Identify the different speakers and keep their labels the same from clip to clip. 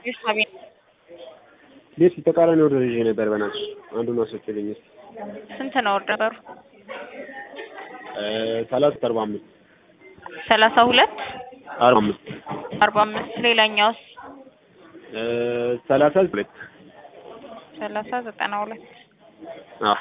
Speaker 1: ቤርሳቤ
Speaker 2: ቤት ተቃራኒ ኦርደር ይዤ ነበር። በእናትሽ አንዱን አስወጪልኝ እስኪ።
Speaker 1: ስንት ነው ኦርደሩ?
Speaker 2: ሰላሳ አርባ አምስት
Speaker 1: ሰላሳ ሁለት
Speaker 2: አርባ አምስት
Speaker 1: አርባ አምስት ሌላኛውስ
Speaker 2: ሰላሳ ሁለት
Speaker 1: ሰላሳ ዘጠና ሁለት
Speaker 2: አዎ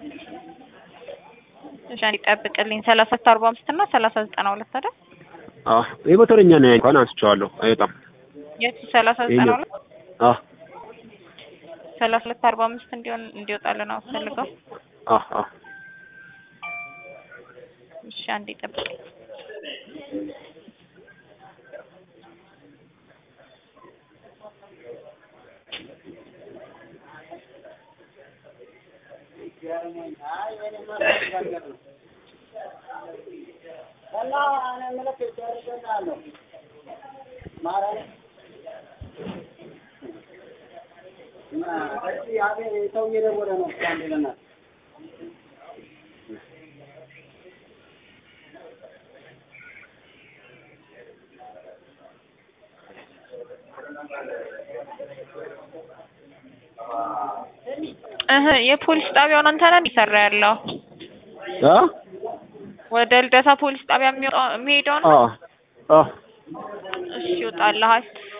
Speaker 1: እሺ አንዴ ጠብቅልኝ። ሰላሳ አርባ አምስት እና ሰላሳ ዘጠና ሁለት አይደል?
Speaker 2: አዎ የሞተረኛ ነው እንኳን አንስቼዋለሁ። አይወጣም
Speaker 1: የቱ ሰላሳ ዘጠና ሁለት
Speaker 2: አዎ
Speaker 1: ሰላሳ ሁለት አርባ አምስት እንዲሆን እንዲወጣልን ነው ፈልገው።
Speaker 2: አዎ አዎ
Speaker 1: እሺ አንዴ ጠብቅልኝ። እህ የፖሊስ ጣቢያውን አንተ ነህ እየሰራ ያለው?
Speaker 2: አ
Speaker 1: ወደ ልደታ ፖሊስ ጣቢያ የሚወጣው የሚሄደው ነው?
Speaker 2: አዎ አዎ
Speaker 1: እሺ ይወጣልሃል።